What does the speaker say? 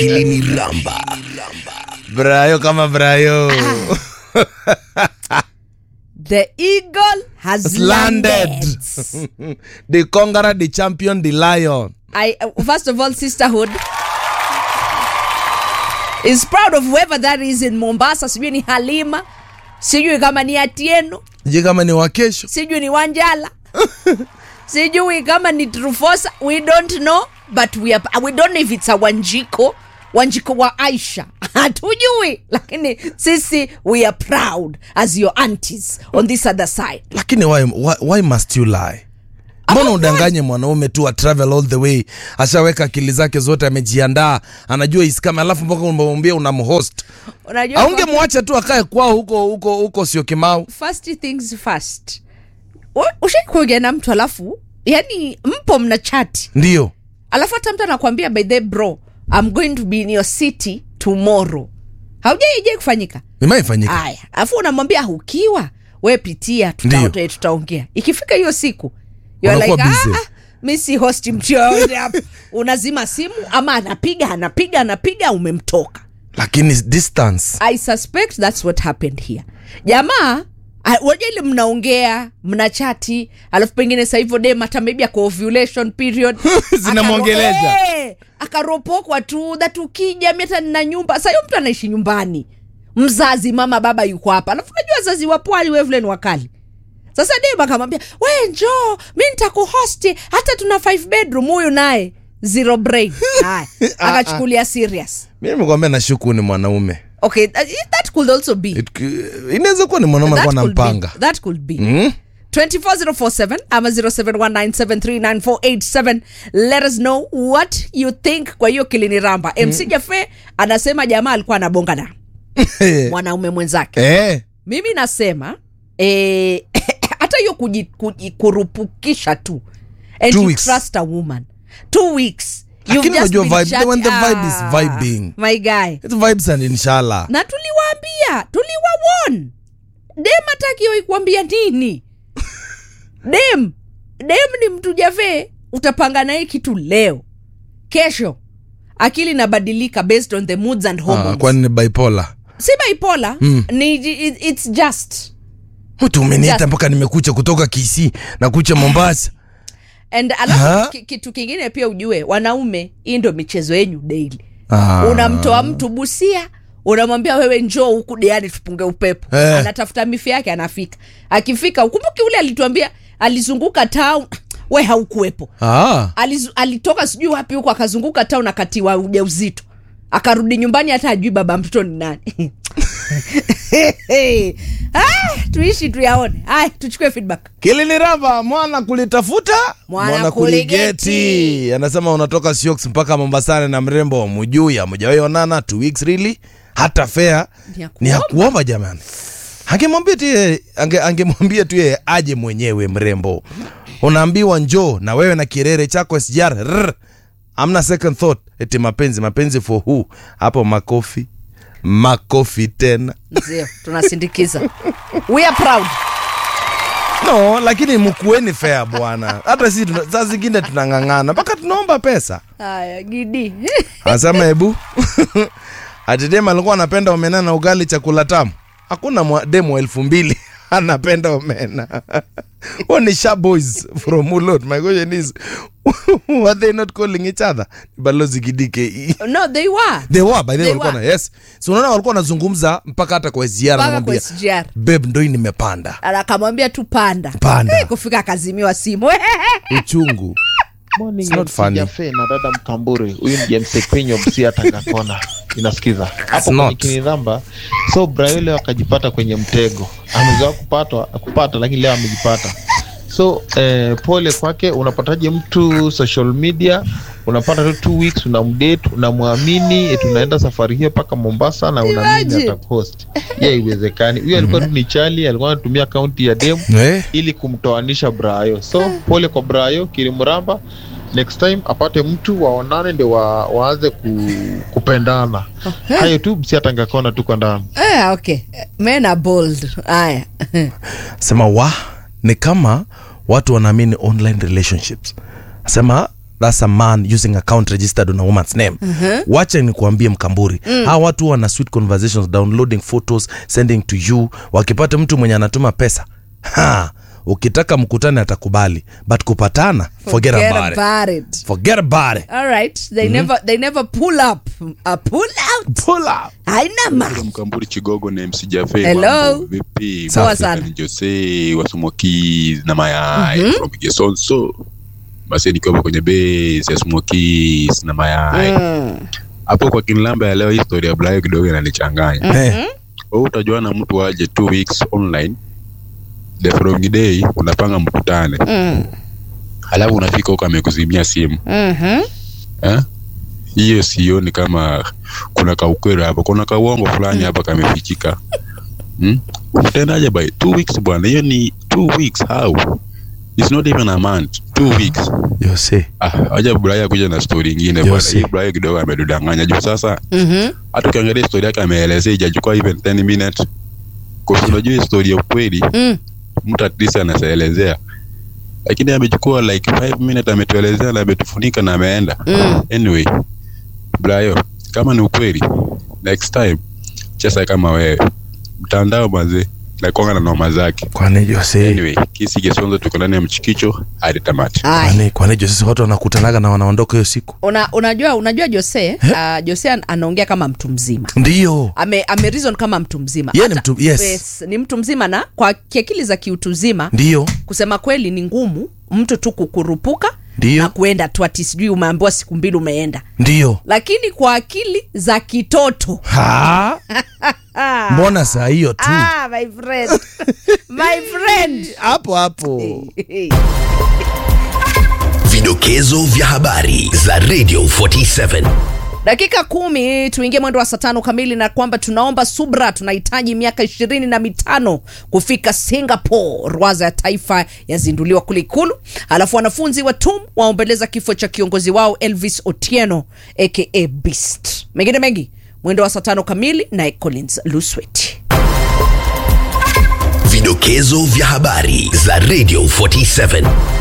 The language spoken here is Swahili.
Kilini Ramba. Brayo kama Brayo. The eagle has Has landed. landed. the conqueror, the champion, the lion. I uh, first of all, sisterhood is proud of whoever that is in Mombasa. Sijui ni Halima, sijui kama ni Atieno, Je, kama ni wa kesho? sijui ni Wanjala, sijui kama ni Trufosa. We don't know, but we are, we don't know if it's a Wanjiko Wanjiko wa Aisha hatujui, lakini sisi we are proud as your aunties on this other side. Lakini why, why, why must you lie? Mbona udanganye mwanaume tu a travel all the way, ashaweka akili zake zote, amejiandaa, anajua iskame, alafu mpaka unamwambia unamhost. Unajua Aungemwacha tu akae kwao huko huko huko, sio Kimau. first things first ushaikuongea na mtu alafu yani mpo mna chati Ndio alafu hata mtu anakwambia by the bro I'm going to be in your city tomorrow haujaije kufanyika imaifanyika. aya alafu unamwambia "Ah, ukiwa we pitia Ndio. tuta- tutaongea ikifika hiyo siku you're Unakuwa like, busy. "Ah, ah, mi si hosti mtu yoyote hapa." unazima simu ama anapiga anapiga anapiga umemtoka Lakini distance I suspect that's what happened here. Jamaa ah, wajua ile mnaongea mna chati alafu pengine sasa hivyo dem hata maybe ako ovulation period Zinamwongeleza. Akaro- eh, akaropokwa tu that ukija mi hata nina nyumba sasa hiyo mtu anaishi nyumbani mzazi mama baba yuko hapa alafu najua wazazi wa pwani we vile ni wakali sasa dem akamwambia we njoo mi nitakuhosti hata tuna five bedroom huyu naye zero brain haya akachukulia serious mi nimekwambia nashuku ni mwanaume okay that, that could also be It- inaweza kuwa ni mwanaume that alikuwa could, be, anampanga that could be Mm? 24047 ama 0719739487 let us know what you think kwa hiyo kilini ramba mc jafe anasema jamaa alikuwa anabonga na mwanaume mwenzake Eh, mimi nasema eh, hata hiyo kuji- kuji- kurupukisha tu and Two you weeks. trust a woman two weeks You've Lakini just unajua been vibe- chat- when the vibe is Ah, vibing. my guy it's vibes and inshallah na tuliwaambia tuliwawon dem atakio ikuambia nini dem dem ni mtu javee utapanga naye kitu leo kesho akili inabadilika based on the moods and ah, hormones kwani ni bipolar si bipolar ni it, it's just mtu umeniita Just- mpaka nimekucha kutoka kisi na kucha mombasa and Ha? alafu ki- kitu kingine pia ujue wanaume hii ndo michezo yenyu daily Ah. unamtoa mtu busia unamwambia wewe njoo huku diani tupunge upepo Eh. anatafuta mifi yake anafika akifika ukumbuki ule alituambia alizunguka town we haukuwepo ah. Alizu, alitoka sijui wapi huko akazunguka town akatiwa ujauzito akarudi nyumbani hata ajui baba mtoto ni nani ah, tuishi tuyaone haya tuchukue feedback kiliniramba mwana kulitafuta Mwana kuligeti kuligeti. anasema unatoka siox mpaka mombasani na mrembo wa mujui amujawahi onana two weeks really hata fea Ni ya ni ya kuomba. kuomba jamani angemwambia tu yeye- ange, angemwambia tu yeye aje mwenyewe mrembo unaambiwa njoo na wewe na kirere chako sr rrr. amna second thought eti mapenzi mapenzi for who hapo makofi makofi tena ndio tunasindikiza we are proud no lakini mkueni fea bwana hata si tuna- saa zingine tunang'ang'ana mpaka tunaomba pesa haya gidi anasema hebu ati dem alikuwa anapenda omena na ugali chakula tamu hakuna mwa- demu wa elfu mbili anapenda omena huo ni sharp boys from ulot my question is were they not calling each other balozi kidike no they were they were by the way They walikuwa na were. yes so unaona walikuwa wanazungumza mpaka hata kwa SGR mpaka kwa anamwambia SGR babe ndo hii nimepanda akamwambia tu panda Panda. Eh, kufika akazimiwa simu uchungu Morning, It's not MC funny. Jafe na dada Mkamburi. Huyu ni James Kwenyo Msia Tangakona. Inasikiza hapo kwenye not. kinidhamba. So Brayo leo akajipata kwenye mtego, amezoea kupatwa kupata, lakini leo amejipata. So eh, pole kwake. Unapataje mtu social media, unapata tu two weeks, unamdate, unamwamini, eti unaenda safari hiyo mpaka Mombasa na unaamini Imagine. atakuhost. Ye, haiwezekani. Huyu alikuwa tu ni chali, alikuwa anatumia akaunti ya demu eh? ili kumtoanisha Brayo. So pole kwa Brayo Kilimramba, next time apate mtu waonane ndio wa, waanze ku, kupendana. Hayo tu msiatangakona tu kwa ndani. eh, okay men are bold haya sema wa ni kama watu wanaamini online relationships sema that's a man using account registered on a woman's name wacha nikuambie mkamburi hawa watu huwa na sweet conversations downloading photos sending to you wakipata mtu mwenye anatuma pesa ha, ukitaka mkutane atakubali but kupatana forget, Forget about, it. about it. forget about it All right. They never they never pull up. A pull out. pull up Haina ma. Mkamburi Chigogo na MC Jafe. Hello. Mambo Vipi? Poa Mambo sana. ni Jose Wasmokies na mayai from Gesonso. Basi nikiwa kwenye base ya Smokies na mayai. Hapo kwa kinlamba ya leo historia ya Blayo kidogo inanichanganya. Eh, Wewe utajua na mtu aje two weeks online. The following day unapanga mkutane. Halafu unafika huko amekuzimia simu. Mhm. Eh? hiyo sioni kama kuna kaukweli hapo kuna kauongo fulani hapa kamefichika hmm? utendaje by two weeks bwana hiyo ni two weeks how It's not even a month two weeks Jose ah aja Brian kuja na story nyingine bwana Yose. hii Brian kidogo amedudanganya juu sasa Mhm. hata ukiangalia story yake ameelezea ijachukua even 10 minutes kwa sababu unajua hii story ya ukweli Mm. mtu at least anaelezea lakini amechukua like 5 minutes ametuelezea na ametufunika na ameenda Mm. anyway Brayo kama ni ukweli next time chesa kama wewe mtandao mazee nakonga na noma zake kwani Jose anyway kisi kesonzo tuko ndani ya mchikicho hadi tamati Ai. kwani kwani Jose watu wanakutanaga na wanaondoka hiyo siku Una, unajua unajua Jose uh, Jose an- anaongea kama mtu mzima ndio ame, ame reason kama mtu mzima Yeye ni Hata- mtu- yes. ni mtu mzima na kwa kiakili za kiutu zima ndio kusema kweli ni ngumu mtu tu kukurupuka Ndio. na kuenda tu ati sijui umeambiwa siku mbili umeenda ndio lakini kwa akili za kitoto ha mbona saa hiyo tu ah, my friend my friend hapo hapo Vidokezo vya habari za Radio 47. dakika kumi tuingie mwendo wa saa tano kamili na kwamba tunaomba subra tunahitaji miaka ishirini na mitano kufika singapore rwaza ya taifa yazinduliwa kule ikulu alafu wanafunzi wa tum waombeleza kifo cha kiongozi wao elvis otieno aka beast mengine mengi mwendo wa saa tano kamili naye collins luswet Vidokezo vya habari za Radio 47.